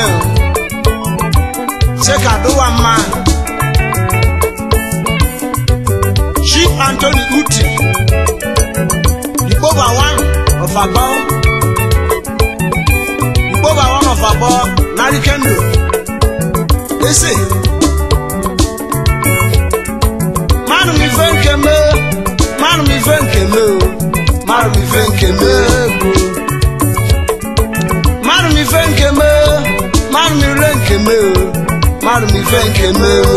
eme o ṣé kàdúwà mma chief anthony uti ìgbóba one of abọ́ ìgbóba one of abọ́ narikendo ese manu mi fẹ́ nkeme manu mi fẹ́ nkeme o manu mi fẹ́ nkeme o manu mi fẹ́ nkeme manu mi rẹ nkeme o manu mi fẹ́ nkeme o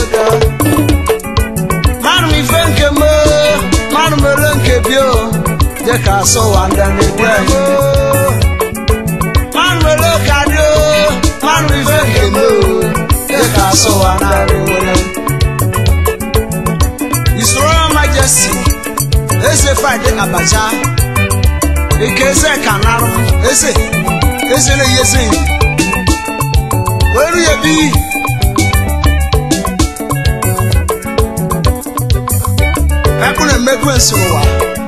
manu mi fẹ́ nkeme manu mi rẹ nkebi o jẹ́ ká sọ wà ndani wẹ̀ manu mi rẹ kadi o manu mi fẹ́ nkeme o jẹ́ ká sọ wà ndani wẹ̀. His Royal Majesty eze Friday Abacha ike eze kanarụ eze eze na-eyi eze nyi were ya bi ekwu na-emekwu nsụrụwa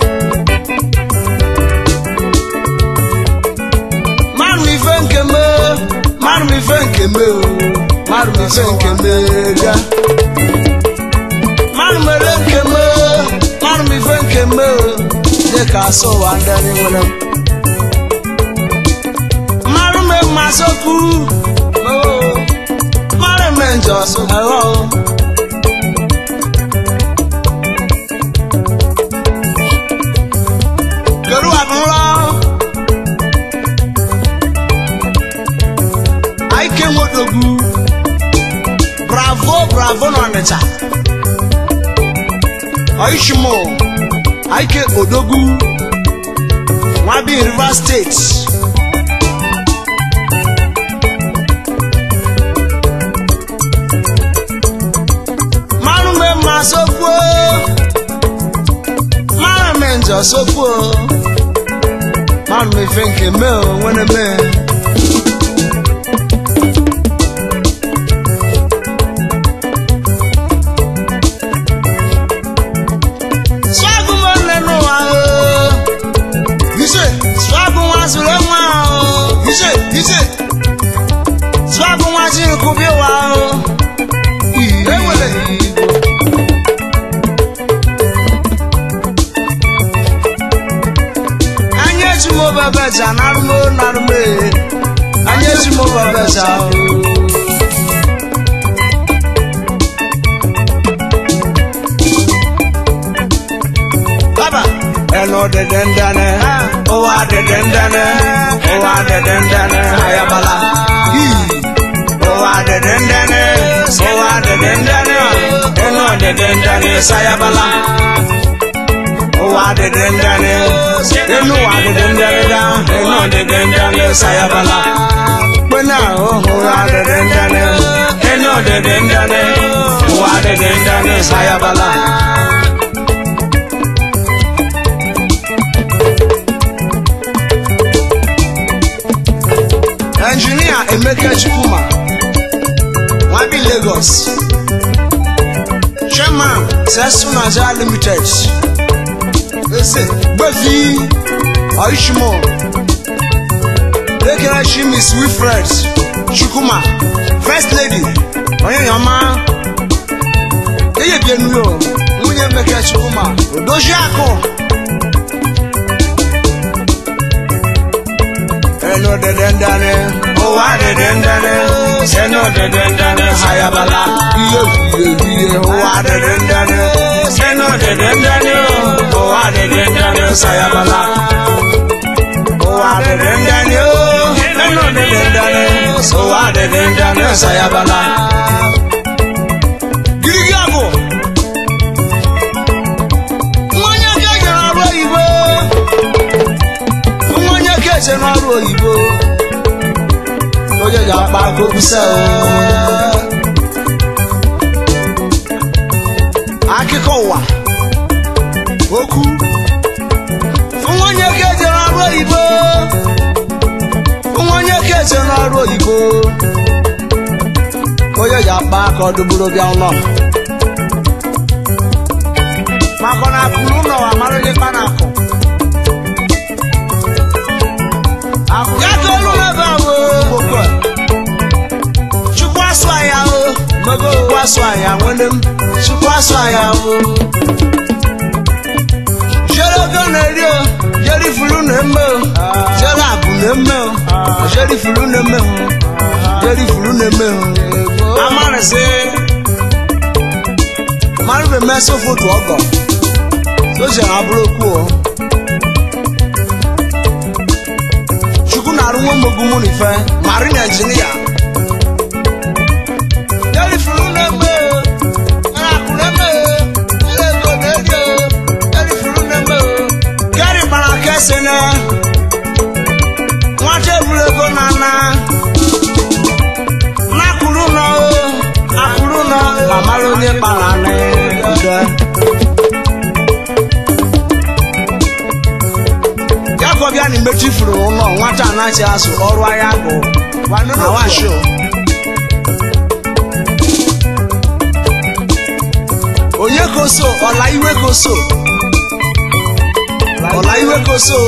mmadụ ife nke me mmadụ ife nke me o mmadụ ife nke me ga mmadụ mere nke me mmadụ ife nke me o dị ka asọwa ndị nwere mmadụ me mmasị okwu mmadụ me njọ so ẹ̀rọ o. Kedu abụrọ? Aike nwodogwu bravo bravo n'Ọnịcha Oishimo Aike Odogwu Nwabi Rivers State Mmanụ me mma sokwu Mmanụ me njọ sokwu Mmanụ me fe nke me o nwere me Swagu mo nenu wa o Ise Swagu wa zure nwa o Ise Ise Swagu wa jiri kubi wa o Ewele Anya eji mo bebe ja narumo narume Anya eji mo bebe ja o Baba ẹnu dẹdẹ ń dáná ó wá dẹdẹ ń dáná ó wá dẹdẹ ń dáná ayabala ó wá dẹdẹ ń dáná ó wá dẹdẹ ń dáná ẹnu dẹdẹ ń dáná sayabala ó wá dẹdẹ ń dáná ẹnu wá dẹdẹ ń dáná ẹnu dẹdẹ ń dáná sayabala pẹ́nà ó wá dẹdẹ ń dáná ẹnu dẹdẹ ń dáná ó wá dẹdẹ ń dáná sayabala. Engineer Emeka Chukwuma, Wabi Lagos. Chairman, Sesu Nigeria Limited. Ese, Gbefi, Oishimo. Lekere Chimis Wilfred Chukwuma, First Lady, Onyeyoma. Eye bienu yo, nwunye Emeka Chukwuma, Odozi Akụ. ẹnu dẹdẹ ń dání. ó wá dẹdẹ ń dání. ẹnu dẹdẹ ń dání. hayabala. iye iye iye. ó wá dẹdẹ ń dání. ẹnu dẹdẹ ń dání. ó wá dẹdẹ ń dání. sayabala. ó wá dẹdẹ ń dání. ẹnu dẹdẹ ń dání. ó wá dẹdẹ ń dání. sayabala. girigi àbò. mmanya kejì n'ọrụ oyibo onye keche n'ọrụ oyibo onye ga-akpa akụkụse akụkọ ụwa okwu onye keche n'ọrụ oyibo onye keche n'ọrụ oyibo onye ga-akpa aka ọdụburu bịa ụlọ maka na akụrụ ụlọ amara ndị kpa na akụ ya ka olu ebe ahụ nwanne m chukwu asụ ya bụ jere ogo na-eri o jere ifuru na-eme o jere abụ na-eme o jere ifuru na-eme o jere ifuru na-eme o amarịsị marụbe mesị foto ọgọ soja abụrụ okwu o chukwu na-arụ nwa mmogbu mụ n'ife marin injinia jere ifuru na-eme o jere akụ na-eme o jere ego na-eri o jere ifuru na-eme o gari gbara kesi na nwata eburu ego na ana n'akụrụ nọ akụrụ nọ amara onye kpara n'ude ya ka ọbịa na imechi furu ụlọ nwata anaghị azụ ọrụ ahịa agụ na washo onye koso ọla iwe koso ọla iwe koso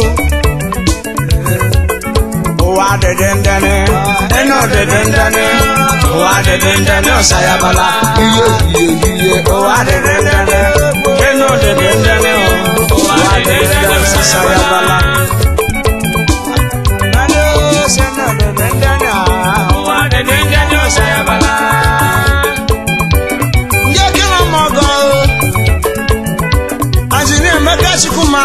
ụwa dịdị ndịnị ịnụ dịdị ndịnị ụwa dịdị ndịnị ọsayabala ihe ihe ihe ụwa dịdị ndịnị ịnụ dịdị ndịnị ụwa dịdị ndịnị ọsayabala ndị ekele ọmọgọ azịna emeka chukwuma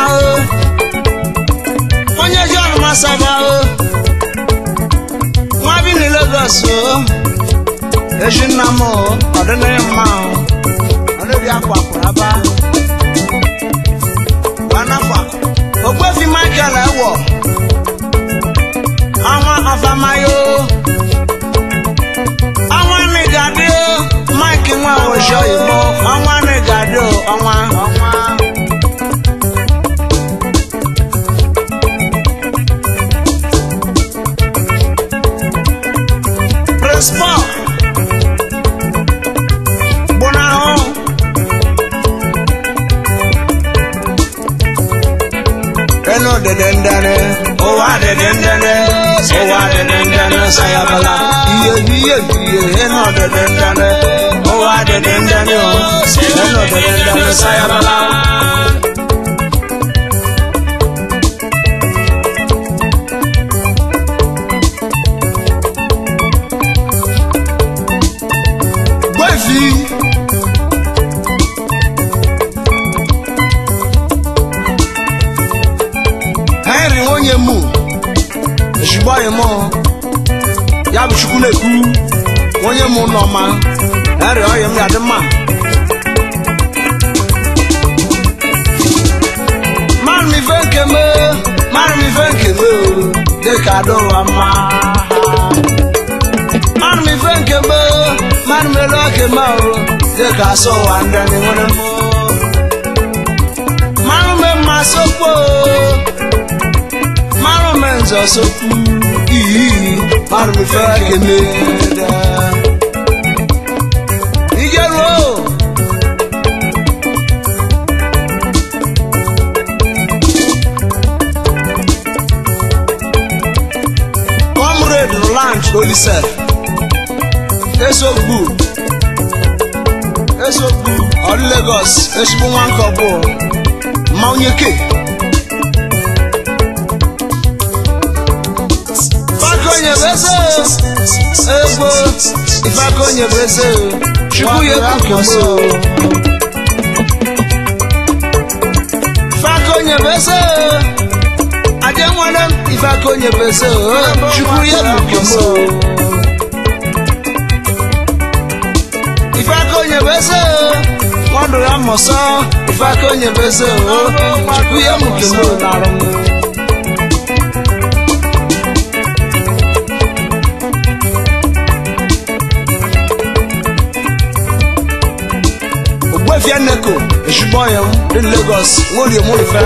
onye ji ọnụmasaba nwa bi na Lagos eji nna m ọdịnaghị mma ọdịbi akwa akwụraba gbanafọ ogbefi Michael ewo ọnwa ọfamayo ọnwa nigadi Mike nwa ojo igbo ọnwa nigadi ọnwa ọnwa Prince Paul gbụnahụ ẹnu dẹdẹ ndẹni ụwa dẹdẹ ndẹni ụwa dẹdẹ ndẹni sayabala iye iye iye ẹnu dẹdẹ ndẹni ụwa dẹdẹ ndẹni o ẹnu dẹdẹ ndẹni sayabala. gbẹ́fì. henry nwunye mu ezigbo anyị mụ ya bụ chukwu na-ekwu nwunye mụ n'ọma henry ọyị m ya dị mma mara m ife nke me mara m ife nke me o dịka adọwa mma mara m ife nke me mara m elu oke ma o dịka asọ ụwa ndị anyị nwere mụ mara m mma sokpo mara m nzọ sokwu iyi mara m ife kene igeruo comrade roland olise esogbu esogbu ọrụ Lagos ezigbo nwa nke ọbụ ma onye ke Fakonye beze egbo Ifakonye beze Chukwu ye kukumo Fakonye beze Aje nwane Ifakonye beze Chukwu ye kukumo Ifakonye beze Mwando ya moso Ifakonye beze Chukwu ye kukumo Ogbuefi Eneko ezigbo ọya m dị na Lagos nworie m ife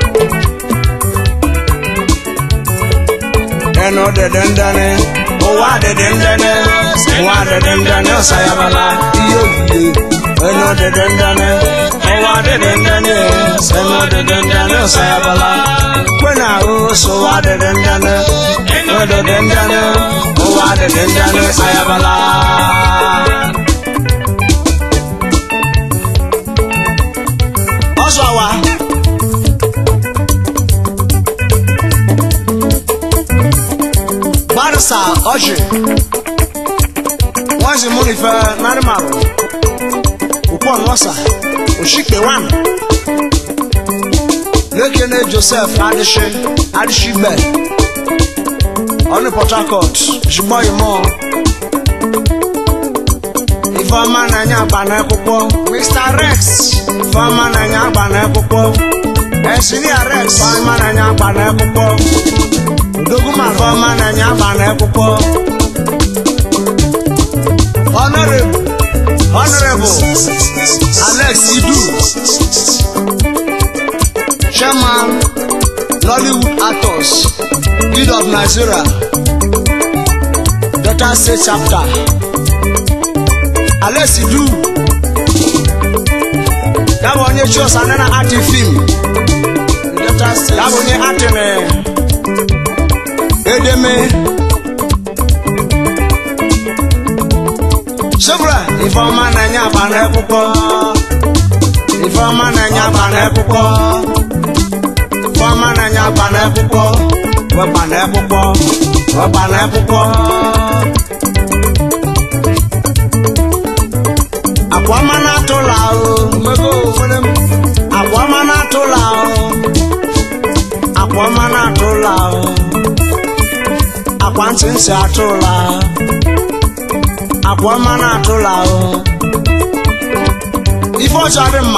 ẹnu dẹdẹ ndẹni ụwa dẹdẹ ndẹni ụwa dẹdẹ ndẹni ọsayabala ihe oyiye ẹnu dẹdẹ ndẹni ụwa dẹdẹ ndẹni ẹnu dẹdẹ ndẹni ọsayabala kwena ahụ so ụwa dẹdẹ ndẹni ẹnu dẹdẹ ndẹni ụwa dẹdẹ ndẹni ọsayabala. barisa ọchị wọn sì mú nífẹ nárímàrú òpó ọ̀nọ́sà òṣìpẹ̀ wàn lẹ́kẹ̀ẹ́ joseph adíṣe adíṣígbẹ̀ ọ̀ní port harcourt ṣùgbọ́n ìmọ̀ ifeọma na-enye agba n'akwụkwọ mr rex ifeọma na-enye agba n'akwụkwọ engineer rex ifeọma na-enye agba n'akwụkwọ odoguma ifeọma na-enye agba n'akwụkwọ honorable honorable alex idu chairman nollywood actors guild of nigeria delta state chapter alex idu yabụ onye chos anana ati fim yabụ onye atịrị edeme Sobra Ifeọma na-enye agba n'akwụkwọ Ifeọma na-enye agba n'akwụkwọ Ifeọma na-enye agba n'akwụkwọ wekpa n'akwụkwọ wekpa n'akwụkwọ Akwa ọma na-atụla ahụ mego nwere m Akwa ọma na-atụla ahụ Akwa ọma na-atụla ahụ Akwa ntị nsị atụla ahụ akwa ọma na-atụla ahụ ife ọjọọ dị mma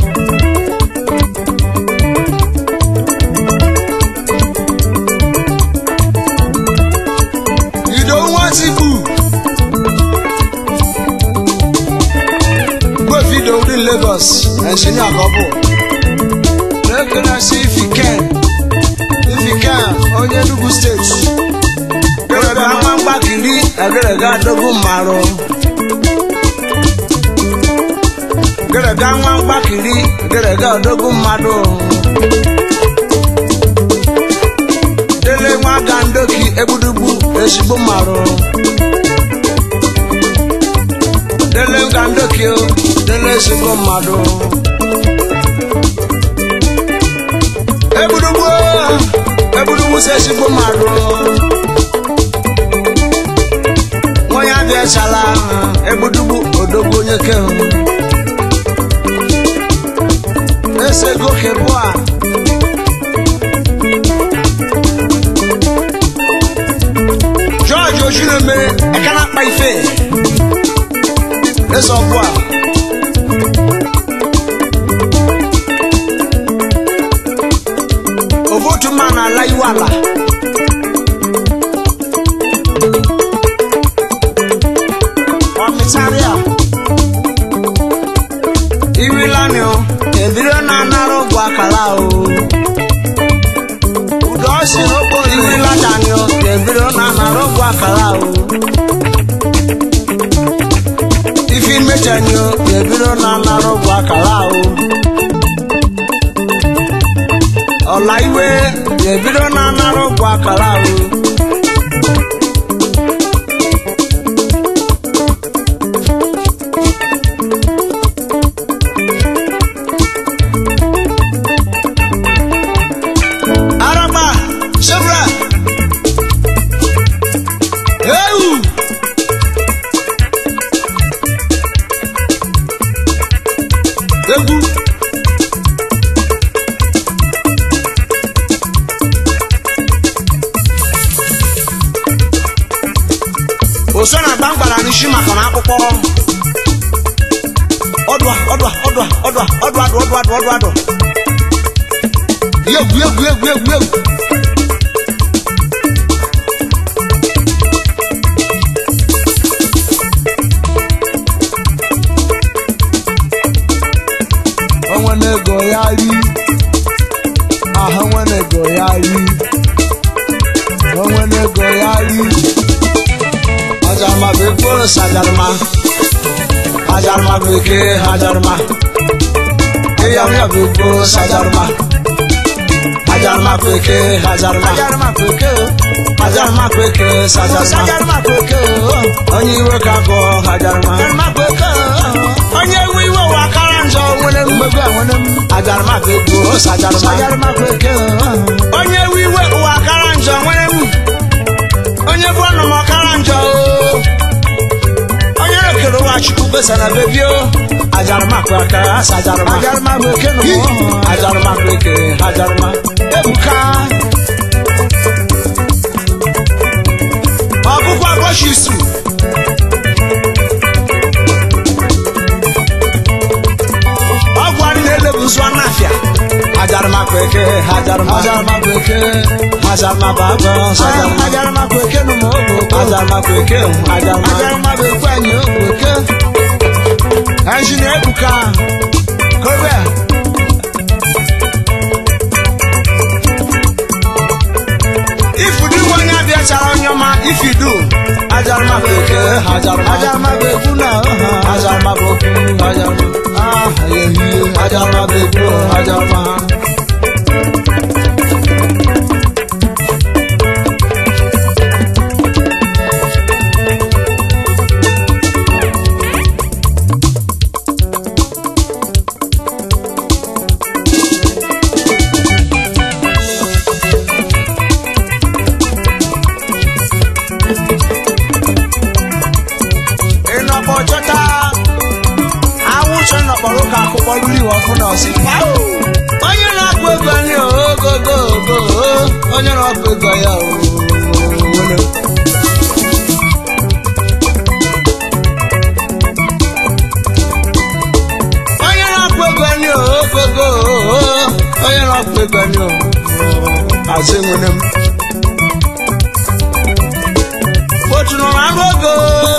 ido nwatikpu gwefido dị Lagos engineer ka ọ bụ na-ekenesi ifiken ifiken onye Enugu steeti Gerega ama mgbakiri egerega dogo mmarụ Gerega nwa mgbakiri egerega dogo mmadụ Dele nwa ga ndoki egbudugbu ezigbo mmarụ Dele ga ndoki o dele ezigbo mmadụ Egbudugbu egbudugbu si ezigbo mmadụ onye abịachala egbudugbu odogwu onye kehụ ese goke bụ a George Ojuneme ekana akpa ife ese ọkụ a ovotu mma na-ala iwu ala ọmịtarịa irilani o ebiro na-anara ụgwọ akara o udo si n'okporo irilatani o ebiro na-anara ụgwọ akara o ifi mechani o ebiro na-anara ụgwọ akara o ọla iwe ebiro na-anara ụgwọ akara o araba sebra ewu egwu oso na agba mgbara n'isi maka na akpụkpọ ọdụa ọdụa ọdụa ọdụa ọdụ adụ ọdụ adụ ọdụ adụ egwu egwu egwu egwu egwu onwe na-ego ya ri ahụ onwe na-ego ya ri onwe na-ego ya ri ajarma bụ ekporo sajarma ajarma bụ eke ajarma ịyam ya bụ ekporo sajarma ajarma bụ eke ajarma ajarma bụ eke ajarma bụ eke sajarma ajarma bụ eke onye iwe ka bụ ajarma ajarma bụ eke onye iwe iwe wa kara njọ nwere mmegbu nwere m ajarma bụ ekporo sajarma ajarma bụ eke onye iwe iwe wa kara njọ nwere m onye gbèsè na bèbí o ajaruma kwe aka asa ajaruma ajaruma bụ eke nụ Hi! mụ ajaruma kwe eke ajaruma ebuka ọkụkọ abọchi isu ọgwụ anyị na-elebuzu anafịa ajaruma kwe eke ajaruma ajaruma bụ eke ajaruma bụ abụ ajaruma ajaruma bụ eke nụ mụ ogo ajaruma kwe eke ajaruma ajaruma bụ ekwe anyị ogo eke Engineer Ebuka Kobe If you do one ya bịa chara onye ọma if you do ajaruma bụ oke ajaruma ajaruma bụ egwu na ọha ajaruma bụ okwu ajaruma ah ehihie ajaruma bụ egwu ajaruma ịnọkpọ chọta awụcha nọkpọrọ ụka akwụkwọ riri ọkụ na ọsị onye na-akpụ ego anyị ogogogo onye na-akpụ ego ya o onye na-akpụ ego anyị ogogo onye na-akpụ ego anyị o azụ enwere m otu nọ na anụ ego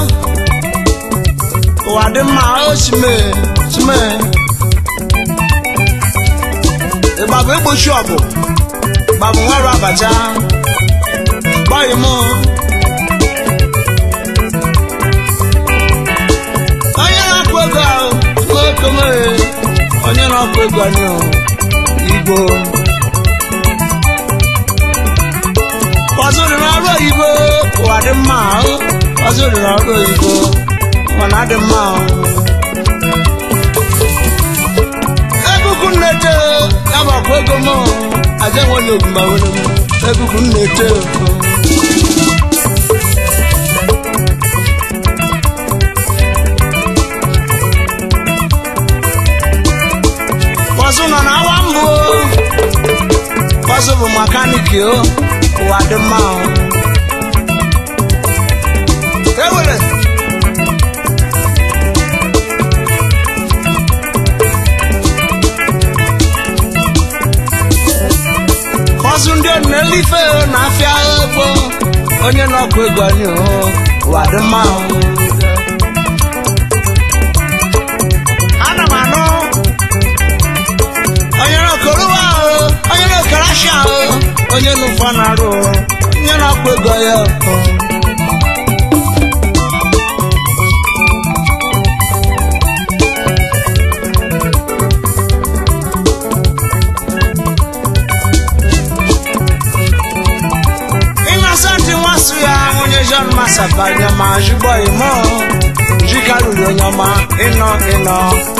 ụwa dị mma o chime chime ịgbabụ egbochi ọgụ gbabụ nwarụ abacha gbọghị m onye na-akpụ ego ahụ okome onye na-akpụ ego anyị o, igbo ọzọ dị n'ọrụ oyibo ụwa dị mma ahụ ọzọ dị n'ọrụ oyibo mana adị mma ahụ egugu nnete ya gbakwa ego m aja nwere ogumba were m egugu nnete ọzọ nọ na awa mbụ ọzọ bụ makaniki o ụwa dị mma ahụ ewere ọzụ ndị na-elife na-afịa ego onye na-ọkụ ego anyị o ụwa dị mma ahụ ana m anụ onye na-okorowa ahụ onye na-okerasha ahụ onye n'ụfọ na-arụ onye na-akpụ ego ya o. Innocent nwasu ya onye John Masaba nyama jugbo imo jikaruru onye ọma ịnọ ịnọ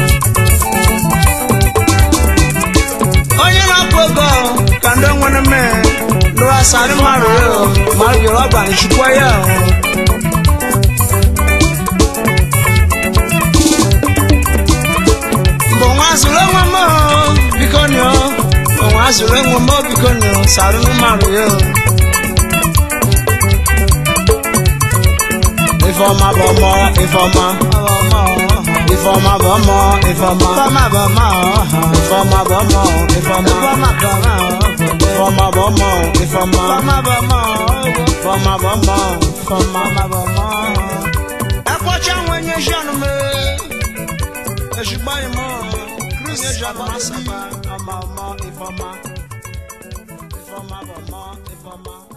onye na-akpụ ego ka ndị nwere mme lụọ asarị mmadụ ya o, ma ọ bịara ọgba nchukwu ya o. mbụ nwa zụrụ enwe m o, biko nyo mbụ nwa zụrụ enwe m o, biko nyo sarị mmadụ ya o. Ifeọma bụ ọmọ Ifeọma Ifeọma bụ ọmọ Ifeọma fama bụ ọma ọha Ifeọma bụ ọmọ Ifeọma fama bụ ọma Ifeọma bụ ọmọ Ifeọma fama bụ ọma ọgwụ Ifeọma bụ ọmọ Ifeọma fama bụ ọma ọha Ẹ̀kọ́chá àwọn ẹ̀yẹ ṣàánú mi. Ẹ̀ṣùgbọ́n ìmọ̀ Chris ṣàánú máa sábà ọmọ ọmọ Ifeọma Ifeọma bụ ọmọ Ifeọma.